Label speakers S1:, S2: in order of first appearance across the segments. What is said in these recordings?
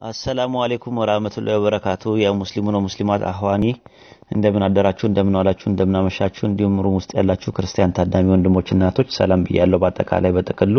S1: አሰላሙ አሌይኩም ወራህመቱላሂ ወበረካቱ። የሙስሊሙን ሙስሊማት አህዋኒ እንደምን አደራችሁ፣ እንደምን ዋላችሁ፣ እንደምን አመሻችሁ። እንዲሁም ሩም ውስጥ ያላችሁ ክርስቲያን ታዳሚ ወንድሞችና እናቶች ሰላም ብያለሁ። በአጠቃላይ በጥቅሉ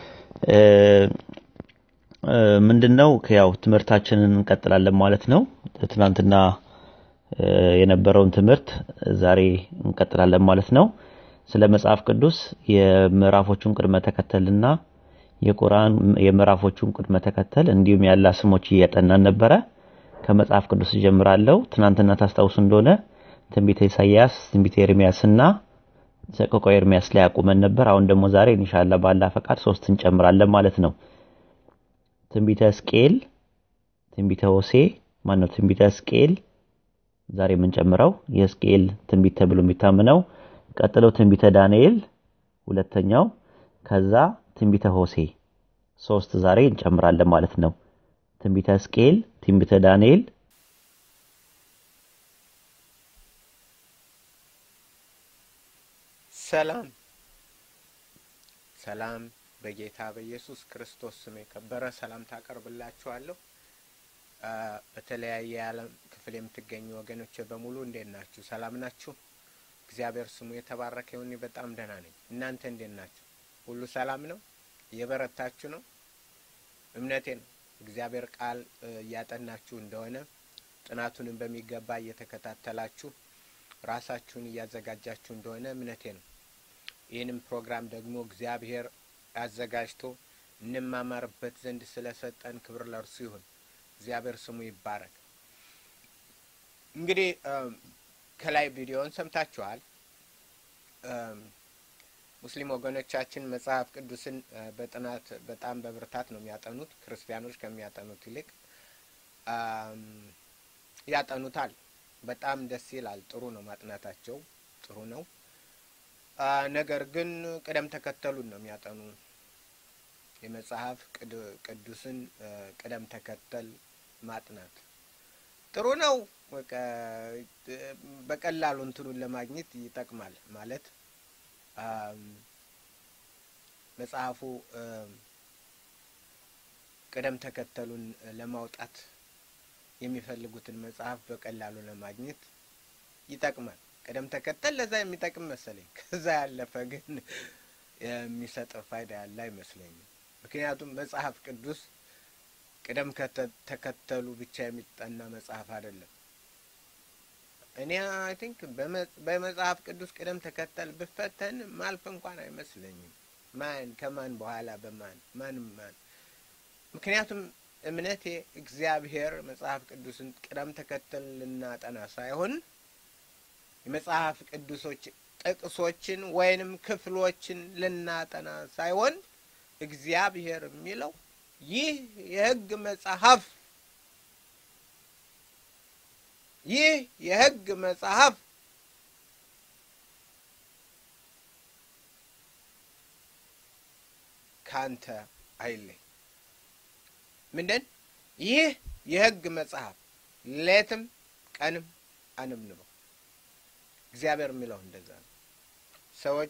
S1: ምንድነው ያው ትምህርታችንን እንቀጥላለን ማለት ነው። ትናንትና የነበረውን ትምህርት ዛሬ እንቀጥላለን ማለት ነው። ስለ መጽሐፍ ቅዱስ የምዕራፎቹን ቅድመ ተከተልና የቁርአን የምዕራፎቹን ቅድመ ተከተል እንዲሁም ያላ ስሞች እያጠናን ነበረ። ከመጽሐፍ ቅዱስ ጀምራለሁ። ትናንትና ታስታውሱ እንደሆነ ትንቢተ ኢሳይያስ፣ ትንቢተ ኤርሚያስና ሰቆቃወ ኤርሚያስ ላይ አቁመን ነበር። አሁን ደግሞ ዛሬ ኢንሻአላህ ባላ ፈቃድ ሶስት እንጨምራለን ማለት ነው። ትንቢተ ሕዝቅኤል፣ ትንቢተ ሆሴ ማን ነው? ትንቢተ ሕዝቅኤል ዛሬ የምንጨምረው የሕዝቅኤል ትንቢት ተብሎ የሚታምነው ቀጥለው ትንቢተ ዳንኤል ሁለተኛው፣ ከዛ ትንቢተ ሆሴ ሶስት ዛሬ እንጨምራለን ማለት ነው። ትንቢተ ሕዝቅኤል፣ ትንቢተ ዳንኤል፣
S2: ሰላም ሰላም በጌታ በኢየሱስ ክርስቶስ ስም የከበረ ሰላምታ አቀርብላችኋለሁ። በተለያየ የዓለም ክፍል የምትገኙ ወገኖች በሙሉ እንዴት ናችሁ? ሰላም ናችሁ? እግዚአብሔር ስሙ የተባረከ ይሁን። በጣም ደህና ነኝ። እናንተ እንዴት ናችሁ? ሁሉ ሰላም ነው? እየበረታችሁ ነው? እምነቴ ነው እግዚአብሔር ቃል እያጠናችሁ እንደሆነ ጥናቱንም በሚገባ እየተከታተላችሁ ራሳችሁን እያዘጋጃችሁ እንደሆነ እምነቴ ነው። ይህንም ፕሮግራም ደግሞ እግዚአብሔር አዘጋጅቶ እንማማርበት ዘንድ ስለሰጠን ክብር ለእርሱ ይሁን። እግዚአብሔር ስሙ ይባረክ። እንግዲህ ከላይ ቪዲዮውን ሰምታችኋል። ሙስሊም ወገኖቻችን መጽሐፍ ቅዱስን በጥናት በጣም በብርታት ነው የሚያጠኑት። ክርስቲያኖች ከሚያጠኑት ይልቅ ያጠኑታል። በጣም ደስ ይላል። ጥሩ ነው ማጥናታቸው፣ ጥሩ ነው። ነገር ግን ቅደም ተከተሉን ነው የሚያጠኑ። የመጽሐፍ ቅዱስን ቅደም ተከተል ማጥናት ጥሩ ነው። በቀላሉ እንትኑን ለማግኘት ይጠቅማል ማለት መጽሐፉ ቅደም ተከተሉን ለማውጣት የሚፈልጉትን መጽሐፍ በቀላሉ ለማግኘት ይጠቅማል። ቅደም ተከተል ለዛ የሚጠቅም መሰለኝ። ከዛ ያለፈ ግን የሚሰጥ ፋይዳ ያለ አይመስለኝም። ምክንያቱም መጽሐፍ ቅዱስ ቅደም ተከተሉ ብቻ የሚጠና መጽሐፍ አይደለም። እኔ አይ ቲንክ በመጽሐፍ ቅዱስ ቅደም ተከተል ብፈተን ማልፍ እንኳን አይመስለኝም። ማን ከማን በኋላ በማን ማንም ማን ምክንያቱም እምነቴ እግዚአብሔር መጽሐፍ ቅዱስን ቅደም ተከተል ልናጠና ሳይሆን የመጽሐፍ ቅዱሶች ጥቅሶችን ወይንም ክፍሎችን ልናጠና ሳይሆን እግዚአብሔር የሚለው ይህ የሕግ መጽሐፍ ይህ የሕግ መጽሐፍ ካንተ አይለይ። ምንድን ይህ የሕግ መጽሐፍ ሌትም ቀንም አንብንበው። እግዚአብሔር የሚለው እንደዛ ነው። ሰዎች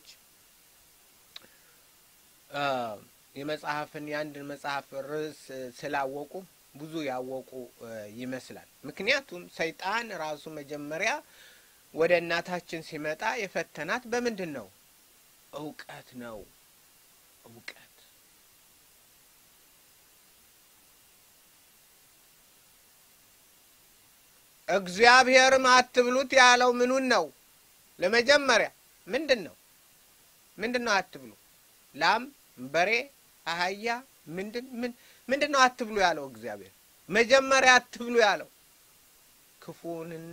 S2: የመጽሐፍን የአንድን መጽሐፍ ርዕስ ስላወቁ ብዙ ያወቁ ይመስላል። ምክንያቱም ሰይጣን ራሱ መጀመሪያ ወደ እናታችን ሲመጣ የፈተናት በምንድን ነው? እውቀት ነው። እውቀት እግዚአብሔርም አትብሉት ያለው ምኑን ነው? ለመጀመሪያ ምንድን ነው? ምንድን ነው አትብሉ? ላም፣ በሬ፣ አህያ ምንድን ምን ምንድን ነው አትብሉ ያለው እግዚአብሔር? መጀመሪያ አትብሉ ያለው ክፉንና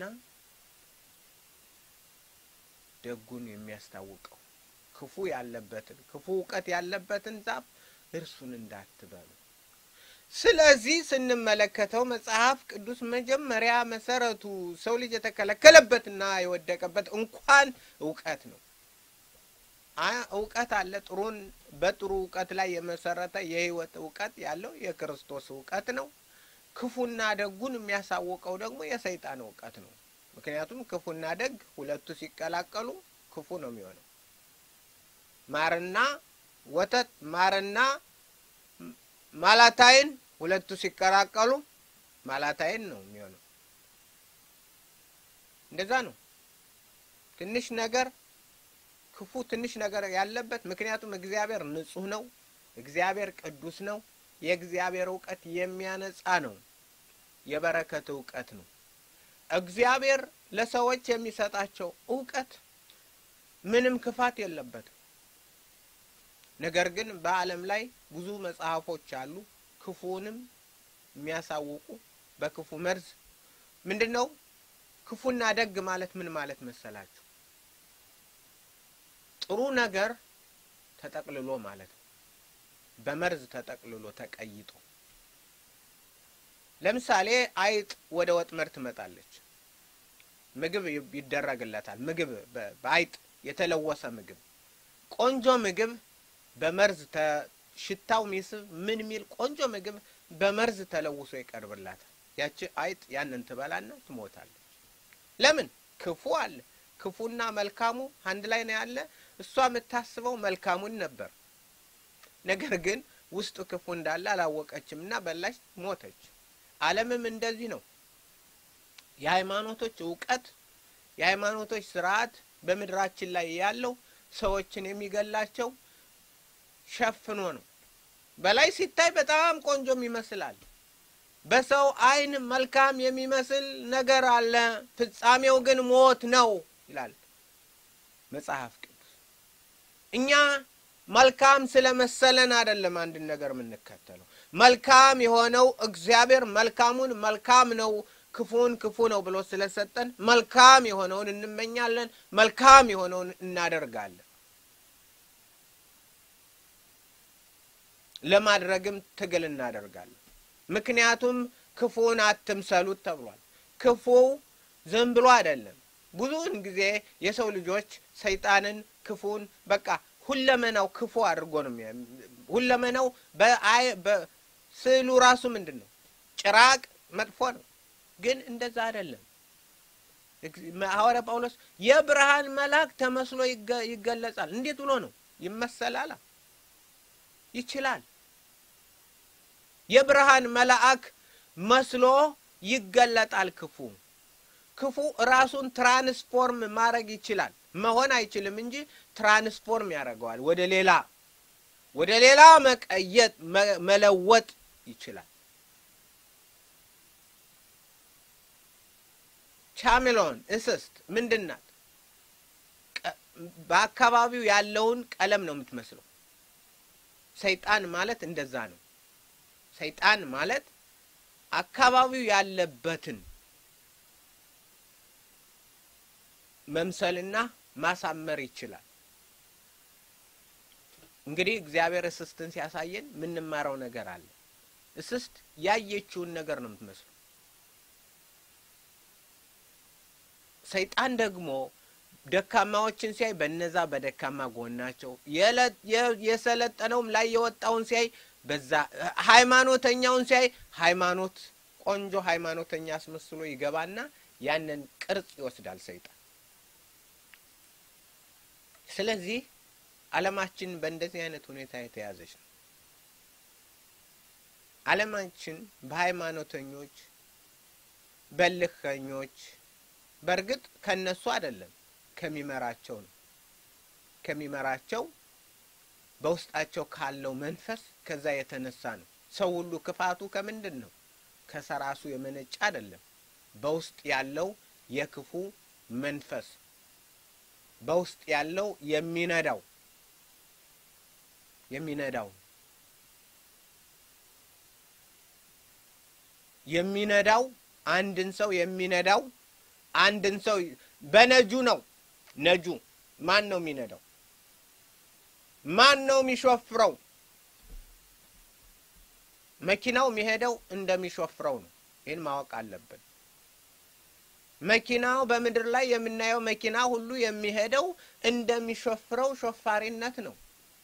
S2: ደጉን የሚያስታውቀው ክፉ ያለበትን ክፉ እውቀት ያለበትን ዛፍ እርሱን እንዳትበሉ። ስለዚህ ስንመለከተው መጽሐፍ ቅዱስ መጀመሪያ መሰረቱ ሰው ልጅ የተከለከለበትና የወደቀበት እንኳን እውቀት ነው። እውቀት አለ። ጥሩን በጥሩ እውቀት ላይ የመሰረተ የህይወት እውቀት ያለው የክርስቶስ እውቀት ነው። ክፉና ደጉን የሚያሳውቀው ደግሞ የሰይጣን እውቀት ነው። ምክንያቱም ክፉና ደግ ሁለቱ ሲቀላቀሉ ክፉ ነው የሚሆነው። ማርና ወተት ማርና ማላታይን ሁለቱ ሲቀላቀሉ ማላታይን ነው የሚሆነው። እንደዛ ነው። ትንሽ ነገር ክፉ ትንሽ ነገር ያለበት ምክንያቱም እግዚአብሔር ንጹሕ ነው። እግዚአብሔር ቅዱስ ነው። የእግዚአብሔር እውቀት የሚያነጻ ነው። የበረከት እውቀት ነው። እግዚአብሔር ለሰዎች የሚሰጣቸው እውቀት ምንም ክፋት የለበትም። ነገር ግን በዓለም ላይ ብዙ መጽሐፎች አሉ ክፉንም የሚያሳውቁ በክፉ መርዝ ምንድን ነው ክፉና ደግ ማለት ምን ማለት መሰላችሁ? ጥሩ ነገር ተጠቅልሎ ማለት ነው። በመርዝ ተጠቅልሎ ተቀይጦ ለምሳሌ አይጥ ወደ ወጥመድ ትመጣለች። ምግብ ይደረግለታል። ምግብ በአይጥ የተለወሰ ምግብ፣ ቆንጆ ምግብ በመርዝ ሽታው ሚስብ ምን ሚል ቆንጆ ምግብ በመርዝ ተለውሶ ይቀርብላታል። ያቺ አይጥ ያንን ትበላና ትሞታለች። ለምን? ክፉ አለ። ክፉና መልካሙ አንድ ላይ ነው ያለ። እሷ የምታስበው መልካሙን ነበር። ነገር ግን ውስጡ ክፉ እንዳለ አላወቀችም እና በላች፣ ሞተች። ዓለምም እንደዚህ ነው። የሃይማኖቶች እውቀት፣ የሃይማኖቶች ስርዓት በምድራችን ላይ ያለው ሰዎችን የሚገላቸው ሸፍኖ ነው። በላይ ሲታይ በጣም ቆንጆም ይመስላል። በሰው ዓይን መልካም የሚመስል ነገር አለ፣ ፍጻሜው ግን ሞት ነው ይላል መጽሐፍ ቅዱስ። እኛ መልካም ስለመሰለን አይደለም አንድን ነገር የምንከተለው። መልካም የሆነው እግዚአብሔር መልካሙን መልካም ነው፣ ክፉን ክፉ ነው ብሎ ስለሰጠን መልካም የሆነውን እንመኛለን፣ መልካም የሆነውን እናደርጋለን። ለማድረግም ትግል እናደርጋለን። ምክንያቱም ክፉን አትምሰሉት ተብሏል። ክፉ ዝም ብሎ አይደለም። ብዙውን ጊዜ የሰው ልጆች ሰይጣንን፣ ክፉን በቃ ሁለመናው ክፉ አድርጎ ነው ሁለመናው በስዕሉ ራሱ ምንድን ነው? ጭራቅ መጥፎ ነው። ግን እንደዛ አይደለም። ሐዋርያ ጳውሎስ የብርሃን መልአክ ተመስሎ ይገለጻል። እንዴት ብሎ ነው ይመሰላል? ይችላል የብርሃን መልአክ መስሎ ይገለጣል። ክፉ ክፉ ራሱን ትራንስፎርም ማድረግ ይችላል። መሆን አይችልም እንጂ ትራንስፎርም ያደርገዋል። ወደ ሌላ ወደ ሌላ መቀየጥ መለወጥ ይችላል። ቻሜሎን እንስስት ምንድን ናት? በአካባቢው ያለውን ቀለም ነው የምትመስለው። ሰይጣን ማለት እንደዛ ነው። ሰይጣን ማለት አካባቢው ያለበትን መምሰልና ማሳመር ይችላል። እንግዲህ እግዚአብሔር እስስትን ሲያሳየን የምንማረው ነገር አለ። እስስት ያየችውን ነገር ነው የምትመስለው። ሰይጣን ደግሞ ደካማዎችን ሲያይ በነዛ በደካማ ጎናቸው የሰለጠነውም ላይ የወጣውን ሲያይ በዛ ሃይማኖተኛውን ሲያይ ሃይማኖት ቆንጆ ሃይማኖተኛ አስመስሎ ይገባና ያንን ቅርጽ ይወስዳል ሰይጣን። ስለዚህ ዓለማችን በእንደዚህ አይነት ሁኔታ የተያዘች ነው። ዓለማችን በሃይማኖተኞች በልከኞች፣ በእርግጥ ከነሱ አይደለም ከሚመራቸው ነው ከሚመራቸው በውስጣቸው ካለው መንፈስ ከዛ የተነሳ ነው። ሰው ሁሉ ክፋቱ ከምንድን ነው? ከሰራሱ የመነጨ አይደለም። በውስጥ ያለው የክፉ መንፈስ በውስጥ ያለው የሚነዳው የሚነዳው የሚነዳው አንድን ሰው የሚነዳው አንድን ሰው በነጁ ነው። ነጁ ማን ነው የሚነዳው? ማን ነው የሚሾፍረው? መኪናው የሚሄደው እንደሚሾፍረው ነው። ይህን ማወቅ አለብን። መኪናው በምድር ላይ የምናየው መኪና ሁሉ የሚሄደው እንደሚሾፍረው ሾፋሪነት ነው።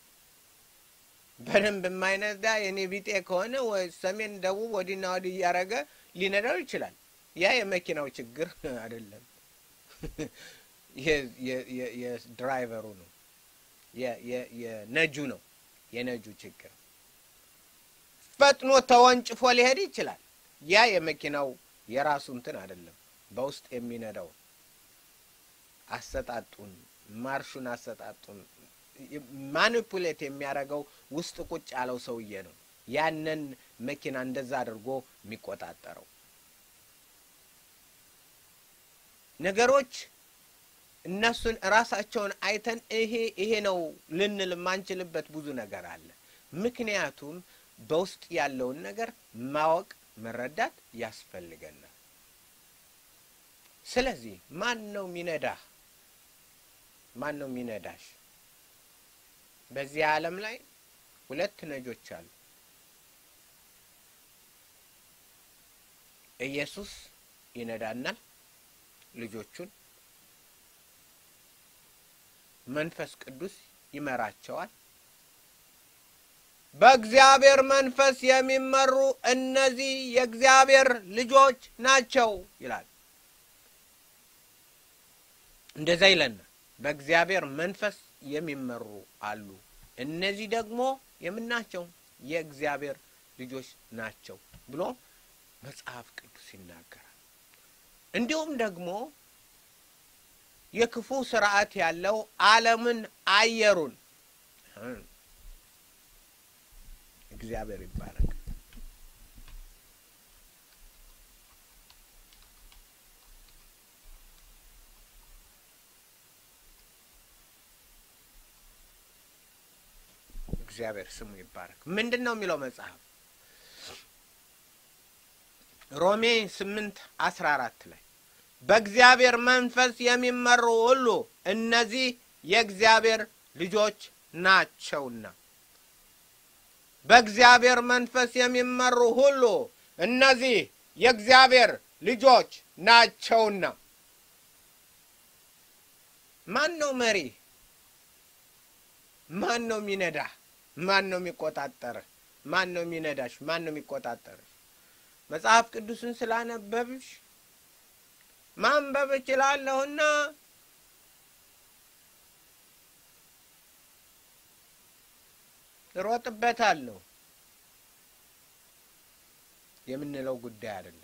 S2: በደንብ የማይነዳ የኔ ቢጤ ከሆነ ሰሜን፣ ደቡብ ወዲና ወዲህ እያደረገ ሊነዳው ይችላል። ያ የመኪናው ችግር አይደለም፣ የድራይቨሩ ነው፣ የነጁ ነው። የነጁ ችግር ፈጥኖ ተወንጭፎ ሊሄድ ይችላል። ያ የመኪናው የራሱ እንትን አይደለም፣ በውስጥ የሚነዳው አሰጣጡን፣ ማርሹን አሰጣጡን ማኒፑሌት የሚያደርገው ውስጥ ቁጭ ያለው ሰውዬ ነው። ያንን መኪና እንደዛ አድርጎ የሚቆጣጠረው ነገሮች እነሱን ራሳቸውን አይተን ይሄ ይሄ ነው ልንል የማንችልበት ብዙ ነገር አለ። ምክንያቱም በውስጥ ያለውን ነገር ማወቅ መረዳት ያስፈልገናል። ስለዚህ ማን ነው የሚነዳህ? ማን ነው የሚነዳሽ? በዚህ ዓለም ላይ ሁለት ነጆች አሉ። ኢየሱስ ይነዳናል ልጆቹን፣ መንፈስ ቅዱስ ይመራቸዋል። በእግዚአብሔር መንፈስ የሚመሩ እነዚህ የእግዚአብሔር ልጆች ናቸው ይላል። እንደዛ ይለናል። በእግዚአብሔር መንፈስ የሚመሩ አሉ። እነዚህ ደግሞ የምናቸው የእግዚአብሔር ልጆች ናቸው ብሎ መጽሐፍ ቅዱስ ይናገራል። እንዲሁም ደግሞ የክፉ ስርዓት ያለው ዓለምን አየሩን እግዚአብሔር ይባረክ። እግዚአብሔር ስሙ ይባረክ። ምንድን ነው የሚለው መጽሐፍ ሮሜ ስምንት አስራ አራት ላይ በእግዚአብሔር መንፈስ የሚመሩ ሁሉ እነዚህ የእግዚአብሔር ልጆች ናቸውና በእግዚአብሔር መንፈስ የሚመሩ ሁሉ እነዚህ የእግዚአብሔር ልጆች ናቸውና። ማን ነው መሪ? ማን ነው የሚነዳህ? ማን ነው የሚቆጣጠርህ? ማን ነው የሚነዳሽ? ማን ነው የሚቆጣጠርሽ? መጽሐፍ ቅዱስን ስላነበብሽ ማንበብ እችላለሁና እሮጥበታለሁ የምንለው ጉዳይ አይደለም።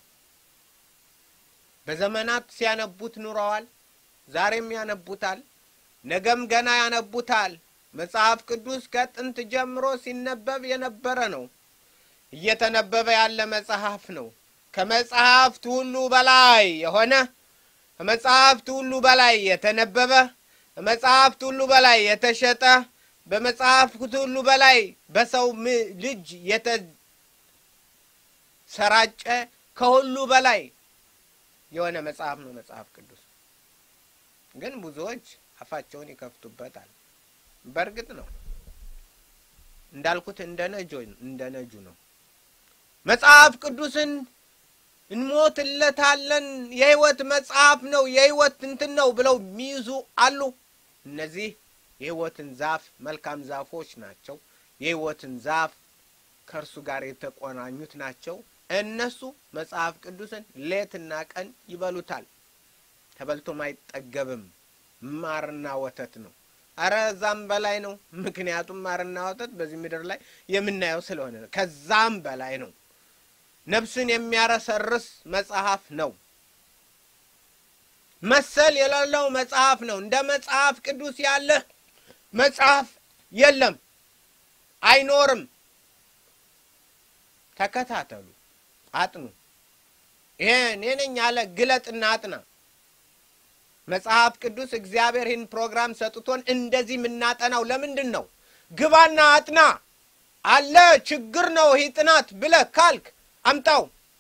S2: በዘመናት ሲያነቡት ኑረዋል። ዛሬም ያነቡታል። ነገም ገና ያነቡታል። መጽሐፍ ቅዱስ ከጥንት ጀምሮ ሲነበብ የነበረ ነው። እየተነበበ ያለ መጽሐፍ ነው። ከመጽሐፍት ሁሉ በላይ የሆነ ከመጽሐፍት ሁሉ በላይ የተነበበ ከመጽሐፍት ሁሉ በላይ የተሸጠ በመጽሐፍት ሁሉ በላይ በሰው ልጅ የተሰራጨ ከሁሉ በላይ የሆነ መጽሐፍ ነው መጽሐፍ ቅዱስ። ግን ብዙዎች አፋቸውን ይከፍቱበታል። በእርግጥ ነው እንዳልኩት እንደ ነጆ እንደ ነጁ ነው። መጽሐፍ ቅዱስን እንሞትለታለን የሕይወት መጽሐፍ ነው የሕይወት እንትን ነው ብለው የሚይዙ አሉ። እነዚህ የሕይወትን ዛፍ መልካም ዛፎች ናቸው። የሕይወትን ዛፍ ከእርሱ ጋር የተቆናኙት ናቸው። እነሱ መጽሐፍ ቅዱስን ሌትና ቀን ይበሉታል። ተበልቶም አይጠገብም። ማርና ወተት ነው። አረ እዛም በላይ ነው። ምክንያቱም ማርና ወተት በዚህ ምድር ላይ የምናየው ስለሆነ ነው። ከዛም በላይ ነው። ነፍስን የሚያረሰርስ መጽሐፍ ነው። መሰል የሌለው መጽሐፍ ነው። እንደ መጽሐፍ ቅዱስ ያለ መጽሐፍ የለም፣ አይኖርም። ተከታተሉ፣ አጥኑ። ይሄ እኔ ነኝ ያለ ግለጥና አጥና። መጽሐፍ ቅዱስ እግዚአብሔር ይህን ፕሮግራም ሰጥቶን እንደዚህ የምናጠናው ለምንድን ነው? ግባና አጥና አለ ችግር ነው ይህ ጥናት ብለህ ካልክ አምጣው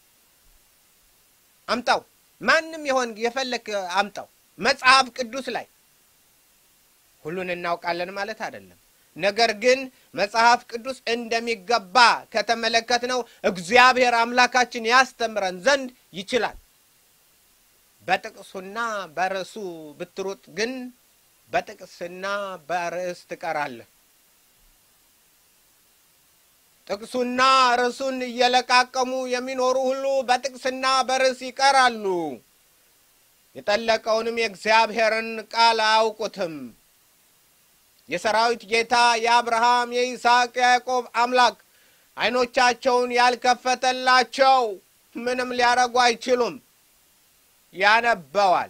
S2: አምጣው። ማንም የሆን የፈለክ አምጣው። መጽሐፍ ቅዱስ ላይ ሁሉን እናውቃለን ማለት አይደለም። ነገር ግን መጽሐፍ ቅዱስ እንደሚገባ ከተመለከትነው እግዚአብሔር አምላካችን ያስተምረን ዘንድ ይችላል። በጥቅሱና በርዕሱ ብትሩጥ ግን በጥቅስና በርዕስ ትቀራለህ። ጥቅሱና ርዕሱን እየለቃቀሙ የሚኖሩ ሁሉ በጥቅስና በርዕስ ይቀራሉ። የጠለቀውንም የእግዚአብሔርን ቃል አያውቁትም። የሰራዊት ጌታ የአብርሃም የይስሐቅ የያዕቆብ አምላክ ዓይኖቻቸውን ያልከፈተላቸው ምንም ሊያረጉ አይችሉም። ያነበዋል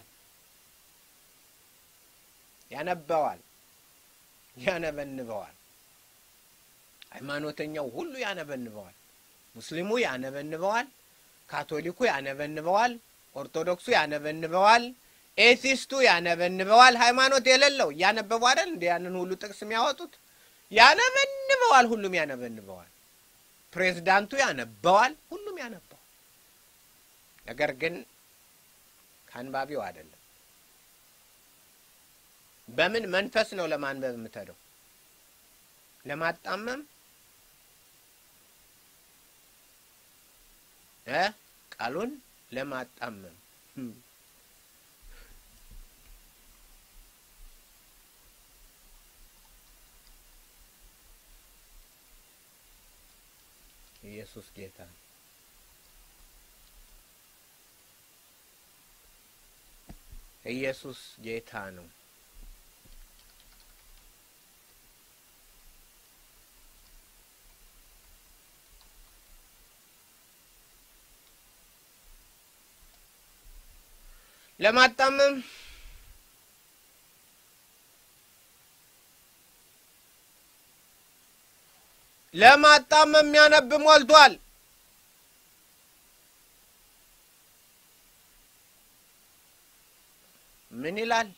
S2: ያነበዋል ያነበንበዋል። ሃይማኖተኛው ሁሉ ያነበንበዋል። ሙስሊሙ ያነበንበዋል። ካቶሊኩ ያነበንበዋል። ኦርቶዶክሱ ያነበንበዋል። ኤቲስቱ ያነበንበዋል። ሃይማኖት የሌለው እያነበቡ አይደል እንደ ያንን ሁሉ ጥቅስ የሚያወጡት ያነበንበዋል። ሁሉም ያነበንበዋል። ፕሬዝዳንቱ ያነበዋል። ሁሉም ያነበዋል። ነገር ግን ከአንባቢው አይደለም። በምን መንፈስ ነው ለማንበብ የምትሄደው? ለማጣመም እ ቃሉን ለማጣመም ኢየሱስ ጌታ ነው። ኢየሱስ ጌታ ነው። ለማጣመም ለማጣመም የሚያነብ ሞልቷል። ምን ይላል?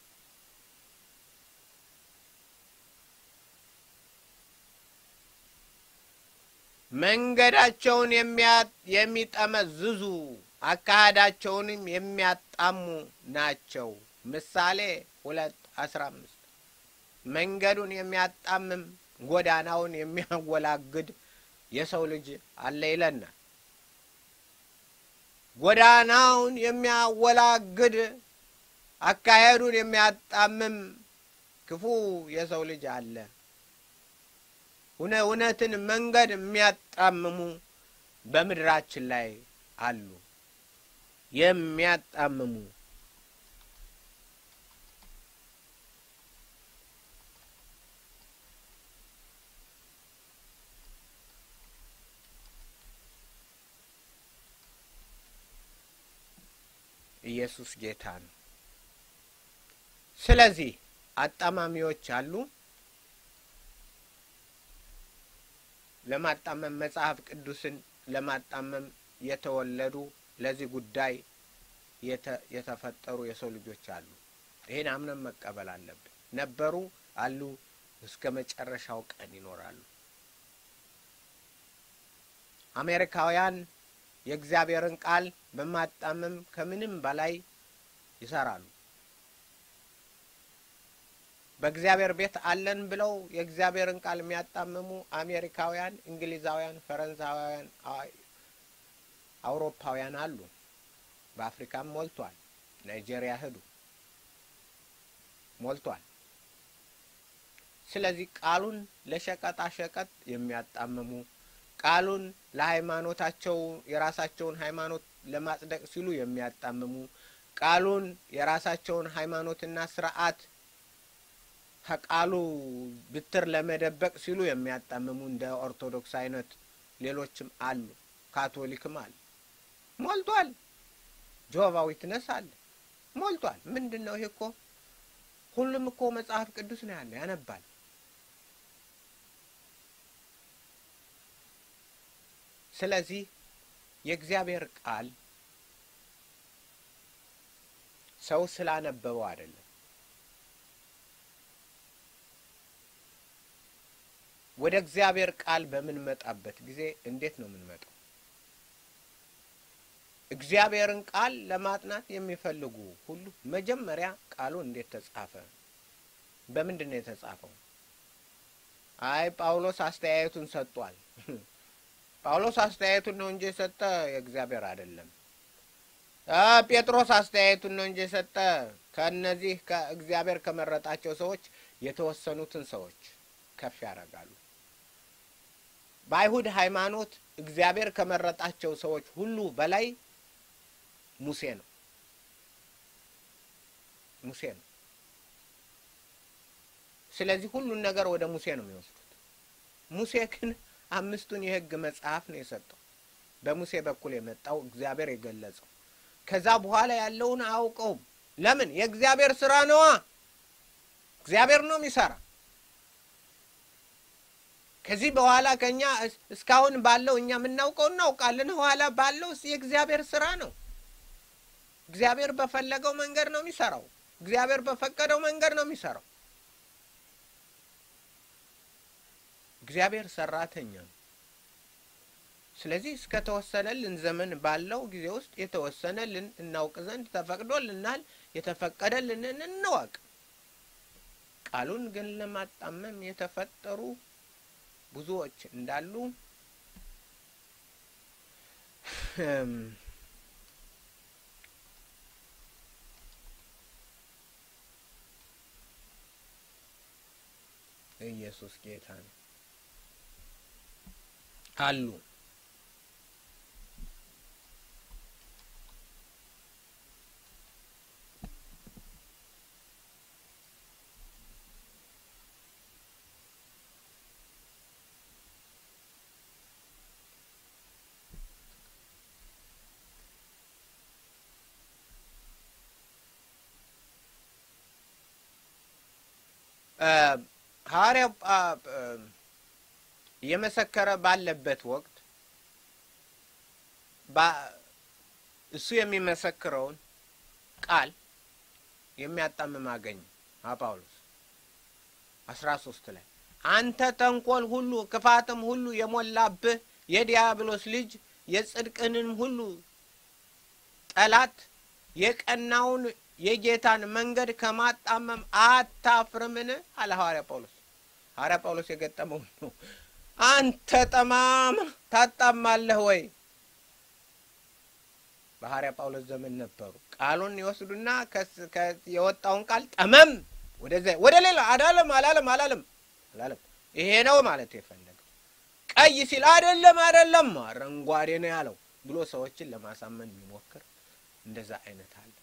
S2: መንገዳቸውን የሚጠመዝዙ አካሄዳቸውንም የሚያጣሙ ናቸው። ምሳሌ ሁለት አስራ አምስት መንገዱን የሚያጣምም ጎዳናውን የሚያወላግድ የሰው ልጅ አለ ይለናል። ጎዳናውን የሚያወላግድ አካሄዱን የሚያጣምም ክፉ የሰው ልጅ አለ። እውነትን መንገድ የሚያጣምሙ በምድራችን ላይ አሉ። የሚያጣምሙ ኢየሱስ ጌታ ነው። ስለዚህ አጣማሚዎች አሉ። ለማጣመም መጽሐፍ ቅዱስን ለማጣመም የተወለዱ ለዚህ ጉዳይ የተፈጠሩ የሰው ልጆች አሉ። ይህን አምነን መቀበል አለብን። ነበሩ፣ አሉ፣ እስከ መጨረሻው ቀን ይኖራሉ። አሜሪካውያን የእግዚአብሔርን ቃል በማጣመም ከምንም በላይ ይሰራሉ። በእግዚአብሔር ቤት አለን ብለው የእግዚአብሔርን ቃል የሚያጣምሙ አሜሪካውያን፣ እንግሊዛውያን፣ ፈረንሳውያን፣ አውሮፓውያን አሉ። በአፍሪካም ሞልቷል። ናይጄሪያ ሂዱ ሞልቷል። ስለዚህ ቃሉን ለሸቀጣ ሸቀጥ የሚያጣምሙ ቃሉን ለሃይማኖታቸው የራሳቸውን ሃይማኖት ለማጽደቅ ሲሉ የሚያጣምሙ ቃሉን የራሳቸውን ሃይማኖትና ስርዓት ከቃሉ ብትር ለመደበቅ ሲሉ የሚያጣምሙ እንደ ኦርቶዶክስ አይነት ሌሎችም አሉ። ካቶሊክም አለ። ሞልቷል። ጆቫ ዊትነስ አለ። ሞልቷል። ምንድን ነው ይሄ? እኮ ሁሉም እኮ መጽሐፍ ቅዱስ ነው ያለ ያነባል። ስለዚህ የእግዚአብሔር ቃል ሰው ስላነበበው አይደለም። ወደ እግዚአብሔር ቃል በምንመጣበት ጊዜ እንዴት ነው የምንመጣው? እግዚአብሔርን ቃል ለማጥናት የሚፈልጉ ሁሉ መጀመሪያ ቃሉ እንዴት ተጻፈ? በምንድን ነው የተጻፈው? አይ ጳውሎስ አስተያየቱን ሰጥቷል። ጳውሎስ አስተያየቱን ነው እንጂ የሰጠ የእግዚአብሔር አይደለም። ጴጥሮስ አስተያየቱን ነው እንጂ የሰጠ ከእነዚህ ከእግዚአብሔር ከመረጣቸው ሰዎች የተወሰኑትን ሰዎች ከፍ ያደርጋሉ። በአይሁድ ሃይማኖት እግዚአብሔር ከመረጣቸው ሰዎች ሁሉ በላይ ሙሴ ነው። ሙሴ ነው። ስለዚህ ሁሉን ነገር ወደ ሙሴ ነው የሚወስዱት። ሙሴ ግን አምስቱን የሕግ መጽሐፍ ነው የሰጠው። በሙሴ በኩል የመጣው እግዚአብሔር የገለጸው። ከዛ በኋላ ያለውን አያውቀውም። ለምን? የእግዚአብሔር ስራ ነዋ። እግዚአብሔር ነው የሚሰራ። ከዚህ በኋላ ከኛ እስካሁን ባለው እኛ የምናውቀው እናውቃለን። ኋላ ባለው የእግዚአብሔር ስራ ነው። እግዚአብሔር በፈለገው መንገድ ነው የሚሰራው። እግዚአብሔር በፈቀደው መንገድ ነው የሚሰራው። እግዚአብሔር ሰራተኛ ነው። ስለዚህ እስከተወሰነልን ዘመን ባለው ጊዜ ውስጥ የተወሰነልን እናውቅ ዘንድ ተፈቅዶልናል። የተፈቀደልንን እንወቅ። ቃሉን ግን ለማጣመም የተፈጠሩ ብዙዎች እንዳሉ ኢየሱስ ጌታ ነው አሉ። ሐዋርያው እየመሰከረ ባለበት ወቅት እሱ የሚመሰክረውን ቃል የሚያጣምም አገኘ። ጳውሎስ አስራ ሶስት ላይ አንተ ተንኮል ሁሉ ክፋትም ሁሉ የሞላብህ የዲያብሎስ ልጅ የጽድቅንም ሁሉ ጠላት የቀናውን የጌታን መንገድ ከማጣመም አታፍርምን? አለ ሐዋርያ ጳውሎስ። ሐዋርያ ጳውሎስ የገጠመው ነው። አንተ ጠማማ ታጣማለህ ወይ? በሐዋርያ ጳውሎስ ዘመን ነበሩ። ቃሉን ይወስዱና የወጣውን ቃል ጠመም ወደዚያ ወደ ሌላ አዳለም አላለም አላለም አላለም። ይሄ ነው ማለት የፈለገው። ቀይ ሲል አይደለም አይደለም አረንጓዴ ነው ያለው ብሎ ሰዎችን ለማሳመን የሚሞክር እንደዛ አይነት አለ።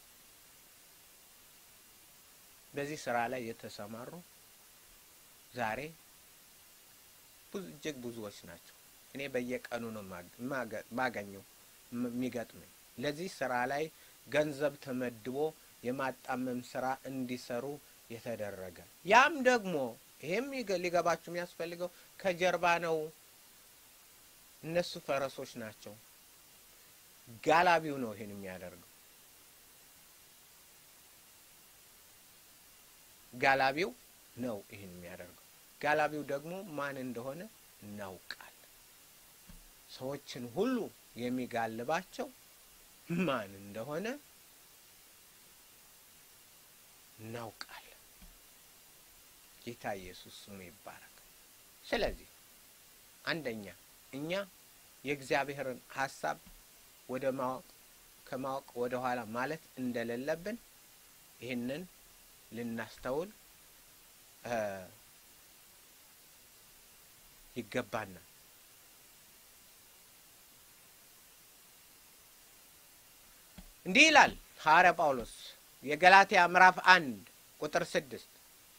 S2: በዚህ ስራ ላይ የተሰማሩ ዛሬ ብዙ እጅግ ብዙዎች ናቸው። እኔ በየቀኑ ነው ማገኘው የሚገጥመኝ። ለዚህ ስራ ላይ ገንዘብ ተመድቦ የማጣመም ስራ እንዲሰሩ የተደረገ ያም ደግሞ ይሄም ሊገባችሁ የሚያስፈልገው ከጀርባ ነው። እነሱ ፈረሶች ናቸው። ጋላቢው ነው ይሄን የሚያደርገው። ጋላቢው ነው ይህን የሚያደርገው። ጋላቢው ደግሞ ማን እንደሆነ እናውቃለን። ሰዎችን ሁሉ የሚጋልባቸው ማን እንደሆነ እናውቃለን። ጌታ ኢየሱስ ስሙ ይባረክ። ስለዚህ አንደኛ እኛ የእግዚአብሔርን ሀሳብ ወደ ማወቅ ከማወቅ ወደ ኋላ ማለት እንደሌለብን ይህንን ልናስተውል ይገባናል። እንዲህ ይላል ሐዋርያ ጳውሎስ የገላትያ ምዕራፍ አንድ ቁጥር ስድስት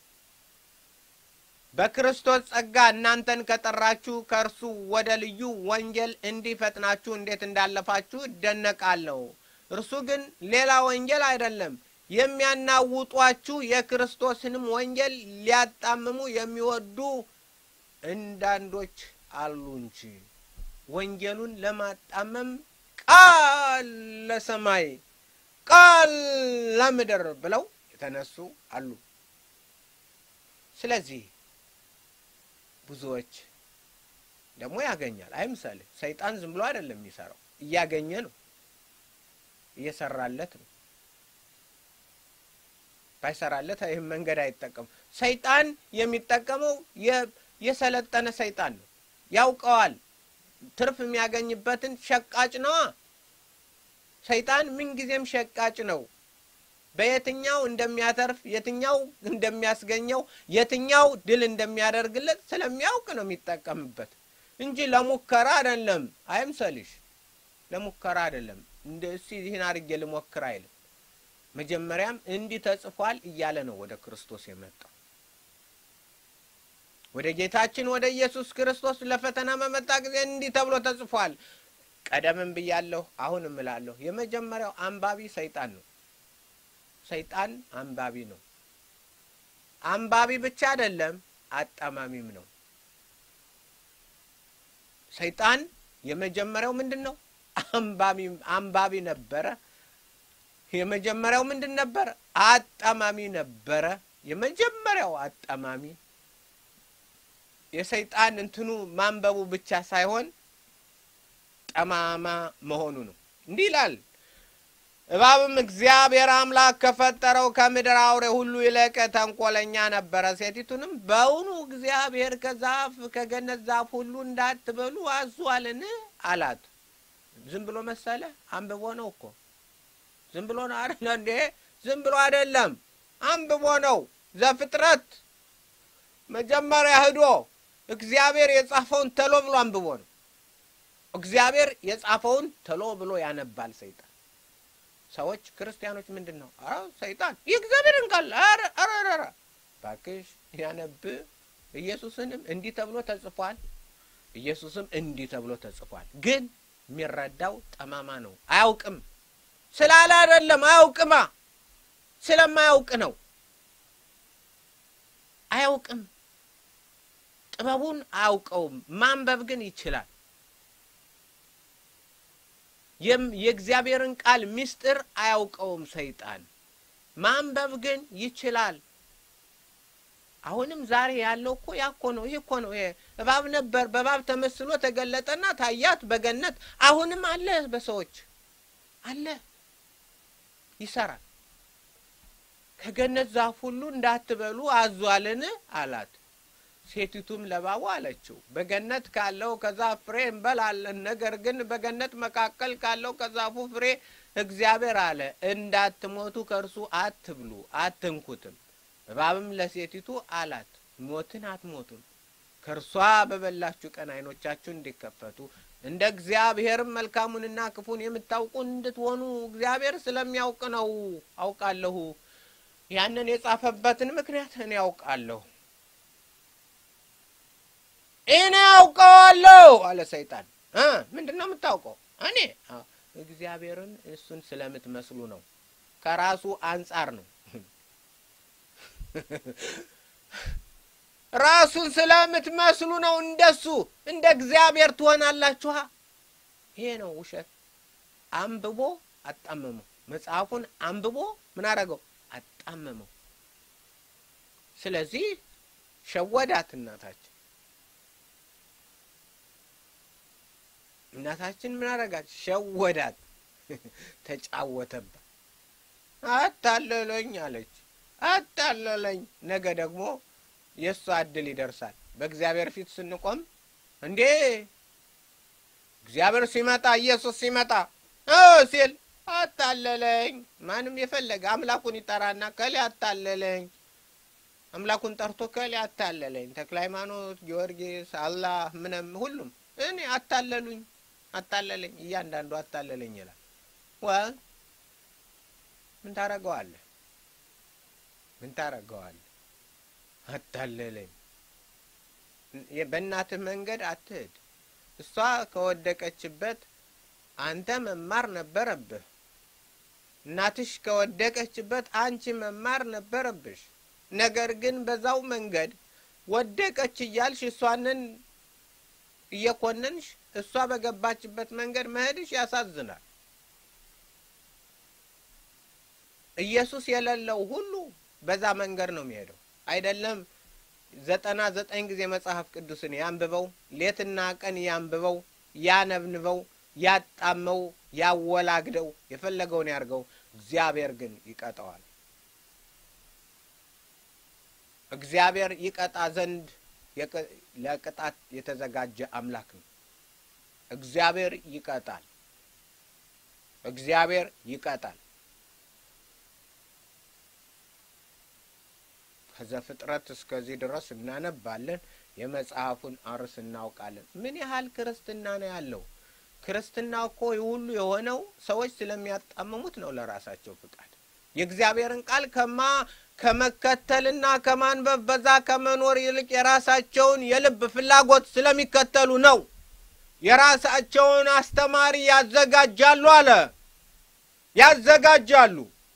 S2: በክርስቶስ ጸጋ እናንተን ከጠራችሁ ከእርሱ ወደ ልዩ ወንጌል እንዲህ ፈጥናችሁ እንዴት እንዳለፋችሁ እደነቃለሁ። እርሱ ግን ሌላ ወንጌል አይደለም የሚያናውጧችሁ የክርስቶስንም ወንጌል ሊያጣምሙ የሚወዱ እንዳንዶች አሉ እንጂ ወንጌሉን ለማጣመም ቃል ለሰማይ ቃል ለምድር ብለው የተነሱ አሉ። ስለዚህ ብዙዎች ደግሞ ያገኛል። አይምሰልህ፣ ሰይጣን ዝም ብሎ አይደለም የሚሰራው፣ እያገኘ ነው፣ እየሰራለት ነው። ባይሰራለት ይህም መንገድ አይጠቀሙ። ሰይጣን የሚጠቀመው የሰለጠነ ሰይጣን ነው። ያውቀዋል። ትርፍ የሚያገኝበትን ሸቃጭ ነዋ። ሰይጣን ምንጊዜም ሸቃጭ ነው። በየትኛው እንደሚያተርፍ፣ የትኛው እንደሚያስገኘው፣ የትኛው ድል እንደሚያደርግለት ስለሚያውቅ ነው የሚጠቀምበት እንጂ ለሙከራ አይደለም። አይምሰልሽ፣ ለሙከራ አይደለም። እንደ እስቲ ይህን አድርጌ ልሞክር አይልም። መጀመሪያም እንዲህ ተጽፏል እያለ ነው ወደ ክርስቶስ የመጣው። ወደ ጌታችን ወደ ኢየሱስ ክርስቶስ ለፈተና በመጣ ጊዜ እንዲህ ተብሎ ተጽፏል። ቀደምም ብያለሁ፣ አሁን እምላለሁ። የመጀመሪያው አንባቢ ሰይጣን ነው። ሰይጣን አንባቢ ነው። አንባቢ ብቻ አይደለም፣ አጣማሚም ነው። ሰይጣን የመጀመሪያው ምንድን ነው? አንባቢ አንባቢ ነበረ። የመጀመሪያው ምንድን ነበረ? አጣማሚ ነበረ። የመጀመሪያው አጣማሚ የሰይጣን እንትኑ ማንበቡ ብቻ ሳይሆን ጠማማ መሆኑ ነው። እንዲህ ይላል እባብም እግዚአብሔር አምላክ ከፈጠረው ከምድር አውሬ ሁሉ ይልቅ ተንኮለኛ ነበረ። ሴቲቱንም በውኑ እግዚአብሔር ከዛፍ ከገነት ዛፍ ሁሉ እንዳትበሉ አዟልን አላት። ዝም ብሎ መሰለ? አንብቦ ነው እኮ ዝም ብሎ ነው አይደለ እንዴ? ዝም ብሎ አይደለም፣ አንብቦ ነው። ዘፍጥረት መጀመሪያ ሂዶ እግዚአብሔር የጻፈውን ተሎ ብሎ አንብቦ ነው። እግዚአብሔር የጻፈውን ተሎ ብሎ ያነባል ሰይጣን። ሰዎች ክርስቲያኖች ምንድን ነው ሰይጣን የእግዚአብሔርን ቃል ኧረ እባክሽ ያነብ። ኢየሱስንም እንዲህ ተብሎ ተጽፏል፣ ኢየሱስም እንዲህ ተብሎ ተጽፏል። ግን የሚረዳው ጠማማ ነው። አያውቅም ስላለ አይደለም፣ አያውቅማ ስለማያውቅ ነው። አያውቅም፣ ጥበቡን አያውቀውም። ማንበብ ግን ይችላል። የእግዚአብሔርን ቃል ምስጢር አያውቀውም ሰይጣን። ማንበብ ግን ይችላል። አሁንም ዛሬ ያለው እኮ ያ እኮ ነው። ይህ እኮ ነው። እባብ ነበር፣ በእባብ ተመስሎ ተገለጠና ታያት በገነት። አሁንም አለ፣ በሰዎች አለ፣ ይሰራል። ከገነት ዛፍ ሁሉ እንዳትበሉ አዟልን አላት። ሴቲቱም ለእባቡ አለችው በገነት ካለው ከዛፍ ፍሬ እንበላለን። ነገር ግን በገነት መካከል ካለው ከዛፉ ፍሬ እግዚአብሔር አለ እንዳትሞቱ ከእርሱ አትብሉ፣ አትንኩትም። እባብም ለሴቲቱ አላት ሞትን አትሞቱም፣ ከእርሷ በበላችሁ ቀን ዓይኖቻችሁ እንዲከፈቱ እንደ እግዚአብሔርም መልካሙንና ክፉን የምታውቁ እንድትሆኑ እግዚአብሔር ስለሚያውቅ ነው። አውቃለሁ። ያንን የጻፈበትን ምክንያት እኔ ያውቃለሁ እኔ አውቀዋለሁ አለ ሰይጣን። ምንድን ነው የምታውቀው? እኔ እግዚአብሔርን እሱን ስለምትመስሉ ነው። ከራሱ አንጻር ነው። ራሱን ስለምትመስሉ ነው። እንደሱ እንደ እግዚአብሔር ትሆናላችኋ። ይሄ ነው ውሸት። አንብቦ አጣመመው። መጽሐፉን አንብቦ ምን አደረገው? አጣመመው። ስለዚህ ሸወዳት እናታችን እናታችን ምን አረጋት? ሸወዳት፣ ተጫወተባት። አታለለኝ አለች። አታለለኝ። ነገ ደግሞ የእሷ እድል ይደርሳል። በእግዚአብሔር ፊት ስንቆም እንዴ እግዚአብሔር ሲመጣ ኢየሱስ ሲመጣ ሲል አታለለኝ። ማንም የፈለገ አምላኩን ይጠራና ከሌ አታለለኝ፣ አምላኩን ጠርቶ ከሌ አታለለኝ፣ ተክለ ሃይማኖት፣ ጊዮርጊስ፣ አላህ ምንም ሁሉም እኔ አታለሉኝ አታለለኝ እያንዳንዱ አታለለኝ ይላል። ወ ምን ታረገዋለህ? ምን ታረገዋለህ? አታለለኝ። በእናትህ መንገድ አትሄድ። እሷ ከወደቀችበት አንተ መማር ነበረብህ። እናትሽ ከወደቀችበት አንቺ መማር ነበረብሽ። ነገር ግን በዛው መንገድ ወደቀች እያልሽ እሷንን እየኮነንሽ እሷ በገባችበት መንገድ መሄድሽ ያሳዝናል። ኢየሱስ የሌለው ሁሉ በዛ መንገድ ነው የሚሄደው። አይደለም ዘጠና ዘጠኝ ጊዜ መጽሐፍ ቅዱስን ያንብበው፣ ሌትና ቀን ያንብበው፣ ያነብንበው፣ ያጣመው፣ ያወላግደው፣ የፈለገውን ያርገው። እግዚአብሔር ግን ይቀጠዋል። እግዚአብሔር ይቀጣ ዘንድ ለቅጣት የተዘጋጀ አምላክ ነው። እግዚአብሔር ይቀጣል። እግዚአብሔር ይቀጣል። ከዘፍጥረት እስከዚህ ድረስ እናነባለን። የመጽሐፉን አርስ እናውቃለን። ምን ያህል ክርስትና ነው ያለው? ክርስትና እኮ ሁሉ የሆነው ሰዎች ስለሚያጣምሙት ነው፣ ለራሳቸው ፍቃድ የእግዚአብሔርን ቃል ከማ ከመከተልና ከማንበብ በዛ ከመኖር ይልቅ የራሳቸውን የልብ ፍላጎት ስለሚከተሉ ነው። የራሳቸውን አስተማሪ ያዘጋጃሉ አለ። ያዘጋጃሉ።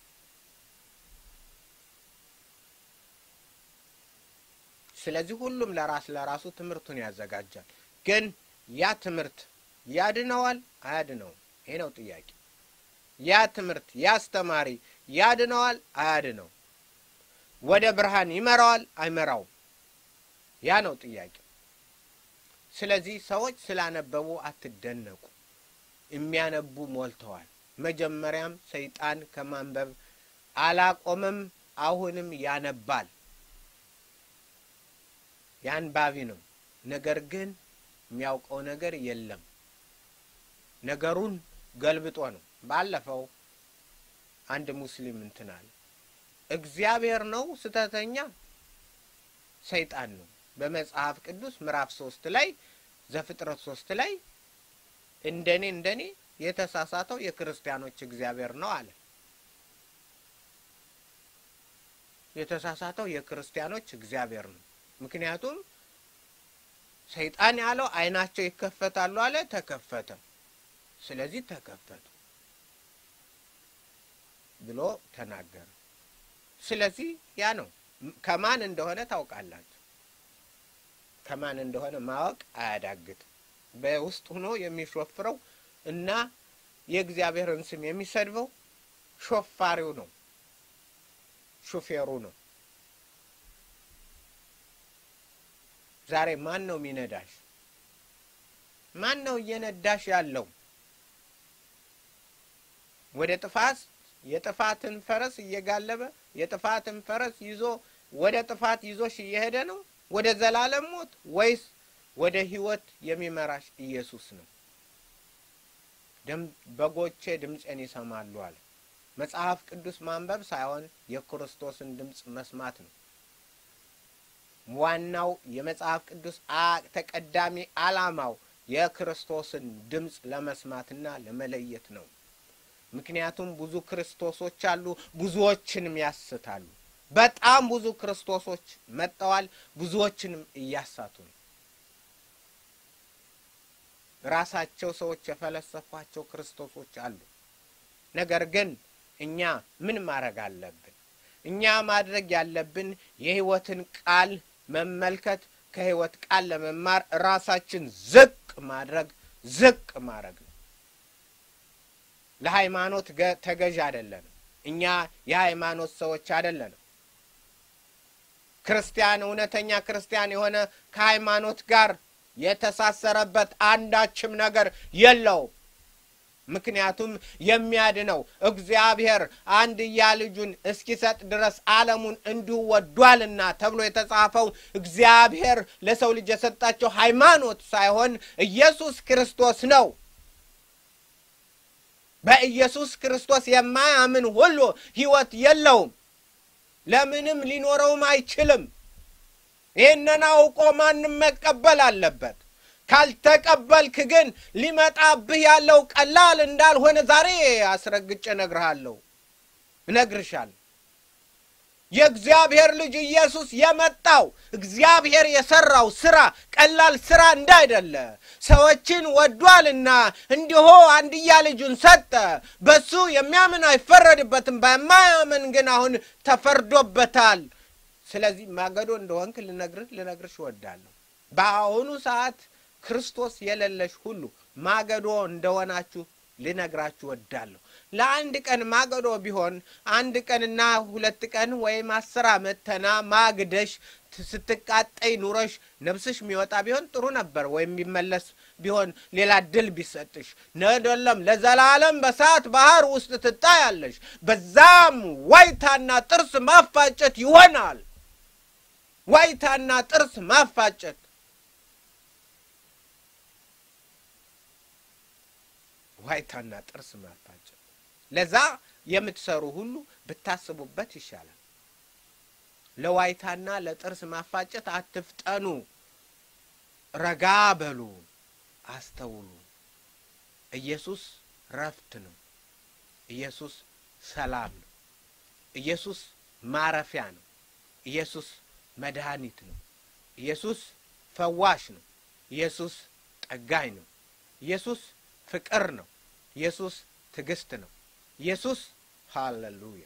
S2: ስለዚህ ሁሉም ለራስ ለራሱ ትምህርቱን ያዘጋጃል። ግን ያ ትምህርት ያድነዋል አያድነውም? ይሄ ነው ጥያቄ። ያ ትምህርት ያ አስተማሪ ያድነዋል አያድነው? ወደ ብርሃን ይመራዋል አይመራውም? ያ ነው ጥያቄ። ስለዚህ ሰዎች ስላነበቡ አትደነቁ። የሚያነቡ ሞልተዋል። መጀመሪያም ሰይጣን ከማንበብ አላቆመም፣ አሁንም ያነባል። ያንባቢ ነው። ነገር ግን የሚያውቀው ነገር የለም። ነገሩን ገልብጦ ነው። ባለፈው አንድ ሙስሊም እንትን አለ። እግዚአብሔር ነው ስተተኛ ሰይጣን ነው። በመጽሐፍ ቅዱስ ምዕራፍ ሶስት ላይ ዘፍጥረት ሶስት ላይ እንደኔ እንደኔ የተሳሳተው የክርስቲያኖች እግዚአብሔር ነው አለ። የተሳሳተው የክርስቲያኖች እግዚአብሔር ነው። ምክንያቱም ሰይጣን ያለው ዓይናቸው ይከፈታሉ አለ። ተከፈተ። ስለዚህ ተከፈቱ ብሎ ተናገረ። ስለዚህ ያ ነው። ከማን እንደሆነ ታውቃላችሁ። ከማን እንደሆነ ማወቅ አያዳግትም። በውስጥ ሆኖ የሚሾፍረው እና የእግዚአብሔርን ስም የሚሰድበው ሾፋሪው ነው፣ ሹፌሩ ነው። ዛሬ ማን ነው የሚነዳሽ? ማን ነው እየነዳሽ ያለው? ወደ ጥፋት የጥፋትን ፈረስ እየጋለበ የጥፋትን ፈረስ ይዞ ወደ ጥፋት ይዞሽ እየሄደ ነው ወደ ዘላለም ሞት ወይስ ወደ ሕይወት የሚመራሽ ኢየሱስ ነው? በጎቼ ድምፄን ይሰማሉ አለ። መጽሐፍ ቅዱስ ማንበብ ሳይሆን የክርስቶስን ድምፅ መስማት ነው። ዋናው የመጽሐፍ ቅዱስ ተቀዳሚ ዓላማው የክርስቶስን ድምፅ ለመስማትና ለመለየት ነው። ምክንያቱም ብዙ ክርስቶሶች አሉ፣ ብዙዎችንም ያስታሉ። በጣም ብዙ ክርስቶሶች መጥተዋል፣ ብዙዎችንም እያሳቱ ነው። ራሳቸው ሰዎች የፈለሰፏቸው ክርስቶሶች አሉ። ነገር ግን እኛ ምን ማድረግ አለብን? እኛ ማድረግ ያለብን የሕይወትን ቃል መመልከት፣ ከሕይወት ቃል ለመማር ራሳችን ዝቅ ማድረግ ዝቅ ማድረግ ነው። ለሃይማኖት ተገዥ አይደለንም። እኛ የሃይማኖት ሰዎች አይደለንም። ክርስቲያን እውነተኛ ክርስቲያን የሆነ ከሃይማኖት ጋር የተሳሰረበት አንዳችም ነገር የለውም። ምክንያቱም የሚያድነው እግዚአብሔር አንድያ ልጁን እስኪሰጥ ድረስ ዓለሙን እንዲሁ ወዷልና ተብሎ የተጻፈው እግዚአብሔር ለሰው ልጅ የሰጣቸው ሃይማኖት ሳይሆን ኢየሱስ ክርስቶስ ነው። በኢየሱስ ክርስቶስ የማያምን ሁሉ ሕይወት የለውም፣ ለምንም ሊኖረውም አይችልም። ይህንን አውቆ ማንም መቀበል አለበት። ካልተቀበልክ ግን ሊመጣብህ ያለው ቀላል እንዳልሆነ ዛሬ አስረግጬ እነግርሃለሁ፣ እነግርሻለሁ። የእግዚአብሔር ልጅ ኢየሱስ የመጣው እግዚአብሔር የሰራው ስራ ቀላል ስራ እንዳይደለ ሰዎችን ወዷልና እንዲሁ አንድያ ልጁን ሰጠ። በሱ የሚያምን አይፈረድበትም፣ በማያምን ግን አሁን ተፈርዶበታል። ስለዚህ ማገዶ እንደሆንክ ልነግርህ ልነግርሽ እወዳለሁ። በአሁኑ ሰዓት ክርስቶስ የሌለሽ ሁሉ ማገዶ እንደሆናችሁ ልነግራችሁ እወዳለሁ። ለአንድ ቀን ማገዶ ቢሆን አንድ ቀንና ሁለት ቀን ወይም አስር ዓመት ተና ማግደሽ ስትቃጠይ ኑረሽ ነፍስሽ የሚወጣ ቢሆን ጥሩ ነበር። ወይም የሚመለስ ቢሆን ሌላ ድል ቢሰጥሽ ነደለም። ለዘላለም በእሳት ባህር ውስጥ ትጣያለሽ። በዛም ዋይታና ጥርስ ማፋጨት ይሆናል። ዋይታና ጥርስ ማፋጨት ዋይታና ጥርስ ማፋጨት። ለዛ የምትሰሩ ሁሉ ብታስቡበት ይሻላል። ለዋይታና ለጥርስ ማፋጨት አትፍጠኑ። ረጋ በሉ፣ አስተውሉ። ኢየሱስ ረፍት ነው። ኢየሱስ ሰላም ነው። ኢየሱስ ማረፊያ ነው። ኢየሱስ መድኃኒት ነው። ኢየሱስ ፈዋሽ ነው። ኢየሱስ ጠጋኝ ነው። ኢየሱስ ፍቅር ነው። ኢየሱስ ትዕግስት ነው። ኢየሱስ ሃሌሉያ።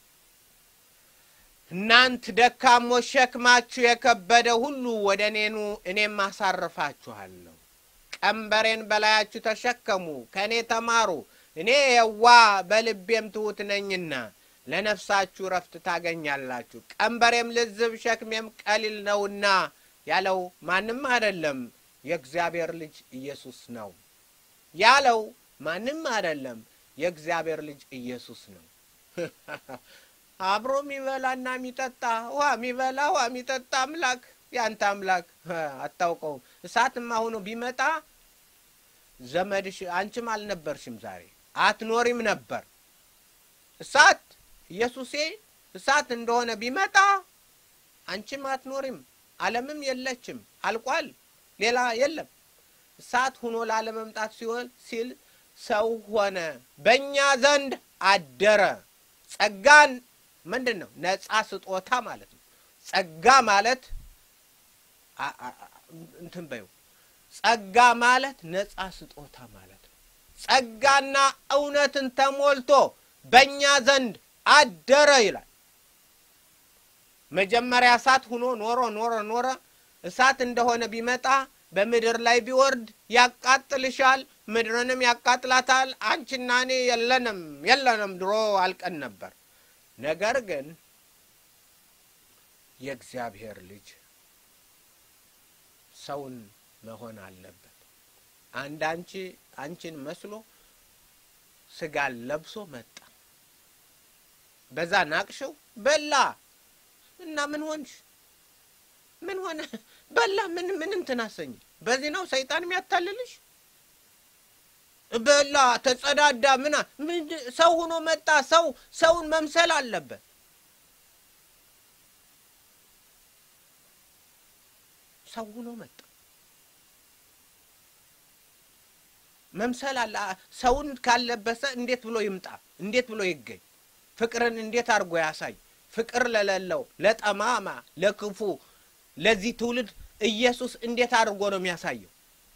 S2: እናንት ደካሞች ሸክማችሁ የከበደ ሁሉ ወደ እኔኑ እኔም አሳርፋችኋለሁ። ቀንበሬን በላያችሁ ተሸከሙ፣ ከእኔ ተማሩ፣ እኔ የዋ በልቤም ትሑት ነኝና ለነፍሳችሁ ረፍት ታገኛላችሁ። ቀንበሬም ልዝብ ሸክሜም ቀሊል ነውና ያለው ማንም አይደለም፣ የእግዚአብሔር ልጅ ኢየሱስ ነው። ያለው ማንም አይደለም፣ የእግዚአብሔር ልጅ ኢየሱስ ነው። አብሮ የሚበላና የሚጠጣ ውሃ የሚበላ ውሃ የሚጠጣ አምላክ ያንተ አምላክ አታውቀውም። እሳትማ ሆኖ ቢመጣ ዘመድሽ አንቺም አልነበርሽም፣ ዛሬ አትኖሪም ነበር። እሳት ኢየሱሴ እሳት እንደሆነ ቢመጣ አንቺም አትኖሪም፣ ዓለምም የለችም፣ አልቋል፣ ሌላ የለም። እሳት ሁኖ ላለመምጣት ሲሆን ሲል ሰው ሆነ፣ በእኛ ዘንድ አደረ። ጸጋን ምንድን ነው? ነጻ ስጦታ ማለት ነው። ጸጋ ማለት እንትን በይው ጸጋ ማለት ነጻ ስጦታ ማለት ነው። ጸጋና እውነትን ተሞልቶ በእኛ ዘንድ አደረ ይላል። መጀመሪያ እሳት ሁኖ ኖሮ ኖረ ኖረ እሳት እንደሆነ ቢመጣ በምድር ላይ ቢወርድ ያቃጥልሻል፣ ምድርንም ያቃጥላታል። አንቺና እኔ የለንም የለንም፣ ድሮ አልቀን ነበር። ነገር ግን የእግዚአብሔር ልጅ ሰውን መሆን አለበት። አንድ አንቺ አንቺን መስሎ ስጋን ለብሶ መጣ። በዛ ናቅሽው፣ በላ እና ምን ሆንሽ? ምን ሆነ? በላ ምን ምን እንትን አሰኝ። በዚህ ነው ሰይጣን የሚያታልልሽ። በላ ተጸዳዳ፣ ምና ሰው ሆኖ መጣ። ሰው ሰውን መምሰል አለበት። ሰው ሆኖ መጣ። መምሰል አለ። ሰውን ካለበሰ እንዴት ብሎ ይምጣ? እንዴት ብሎ ይገኝ? ፍቅርን እንዴት አድርጎ ያሳይ? ፍቅር ለሌለው ለጠማማ፣ ለክፉ፣ ለዚህ ትውልድ ኢየሱስ እንዴት አድርጎ ነው የሚያሳየው?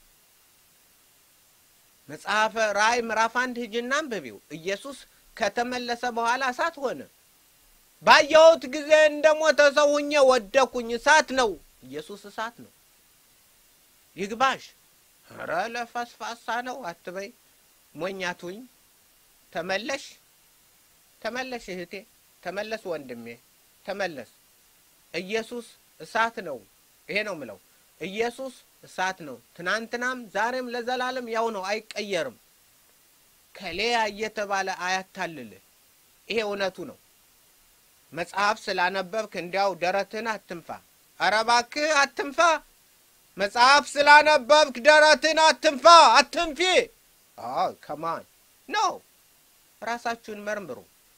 S2: መጽሐፈ ራእይ ምዕራፍ አንድ ሂጂና አንብቢው። ኢየሱስ ከተመለሰ በኋላ እሳት ሆነ። ባየሁት ጊዜ እንደ ሞተ ሰው ሁኜ ወደኩኝ። እሳት ነው ኢየሱስ፣ እሳት ነው። ይግባሽ። ኧረ ለፈስፋሳ ነው አትበይ፣ ሞኛቱኝ። ተመለሽ፣ ተመለሽ እህቴ፣ ተመለስ ወንድሜ፣ ተመለስ። ኢየሱስ እሳት ነው። ይሄ ነው ምለው። ኢየሱስ እሳት ነው። ትናንትናም ዛሬም ለዘላለም ያው ነው፣ አይቀየርም። ከሌያ እየተባለ አያታልልህ። ይሄ እውነቱ ነው። መጽሐፍ ስላነበብክ እንዲያው ደረትህን አትንፋ። ኧረ እባክህ አትንፋ። መጽሐፍ ስላነበብክ ደረትን አትንፋ፣ አትንፊ። ከማን ነው? ራሳችሁን መርምሩ።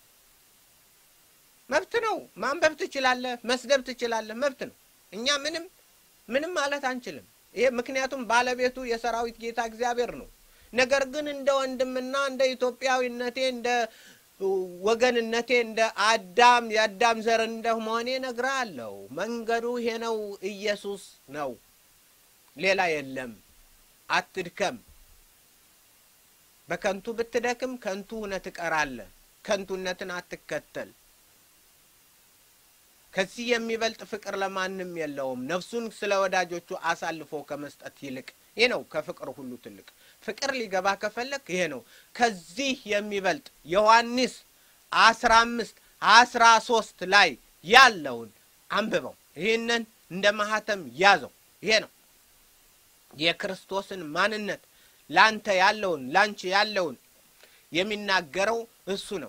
S2: መብት ነው። ማንበብ ትችላለህ፣ መስደብ ትችላለህ፣ መብት ነው። እኛ ምንም ምንም ማለት አንችልም። ይሄ ምክንያቱም ባለቤቱ የሰራዊት ጌታ እግዚአብሔር ነው። ነገር ግን እንደ ወንድምና እንደ ኢትዮጵያዊነቴ እንደ ወገንነቴ እንደ አዳም የአዳም ዘር እንደ መሆኔ እነግርሃለሁ። መንገዱ ይሄ ነው፣ ኢየሱስ ነው። ሌላ የለም። አትድከም። በከንቱ ብትደክም ከንቱ ሆነህ ትቀራለህ። ከንቱነትን አትከተል። ከዚህ የሚበልጥ ፍቅር ለማንም የለውም፣ ነፍሱን ስለ ወዳጆቹ አሳልፎ ከመስጠት ይልቅ። ይህ ነው ከፍቅር ሁሉ ትልቅ። ፍቅር ሊገባ ከፈለግ ይሄ ነው። ከዚህ የሚበልጥ ዮሐንስ አስራ አምስት አስራ ሶስት ላይ ያለውን አንብበው። ይህንን እንደ ማህተም ያዘው። ይሄ ነው የክርስቶስን ማንነት ላንተ ያለውን ላንቺ ያለውን የሚናገረው እሱ ነው።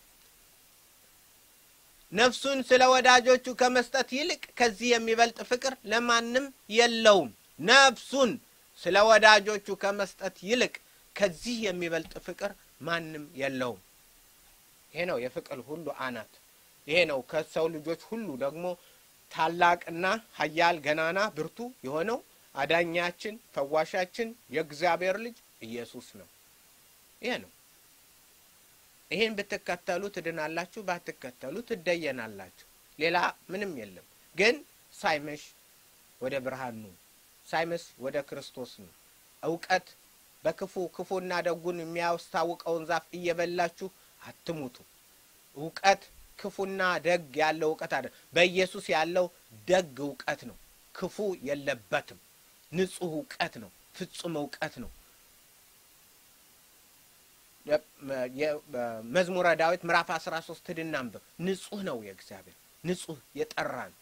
S2: ነፍሱን ስለ ወዳጆቹ ከመስጠት ይልቅ ከዚህ የሚበልጥ ፍቅር ለማንም የለውም። ነፍሱን ስለ ወዳጆቹ ከመስጠት ይልቅ ከዚህ የሚበልጥ ፍቅር ማንም የለውም። ይሄ ነው የፍቅር ሁሉ አናት። ይሄ ነው ከሰው ልጆች ሁሉ ደግሞ ታላቅና ኃያል ገናና ብርቱ የሆነው አዳኛችን ፈዋሻችን የእግዚአብሔር ልጅ ኢየሱስ ነው። ይሄ ነው። ይህን ብትከተሉ ትድናላችሁ፣ ባትከተሉ ትደየናላችሁ። ሌላ ምንም የለም። ግን ሳይመሽ ወደ ብርሃን ኑ፣ ሳይመሽ ወደ ክርስቶስ ኑ። እውቀት በክፉ ክፉና ደጉን የሚያስታውቀውን ዛፍ እየበላችሁ አትሙቱ። እውቀት ክፉና ደግ ያለው እውቀት አለ። በኢየሱስ ያለው ደግ እውቀት ነው። ክፉ የለበትም። ንጹሕ እውቀት ነው። ፍጹም እውቀት ነው። መዝሙረ ዳዊት ምዕራፍ አስራ ሶስት ሂድና አንብብ። ንጹሕ ነው የእግዚአብሔር ንጹሕ የጠራ ነው።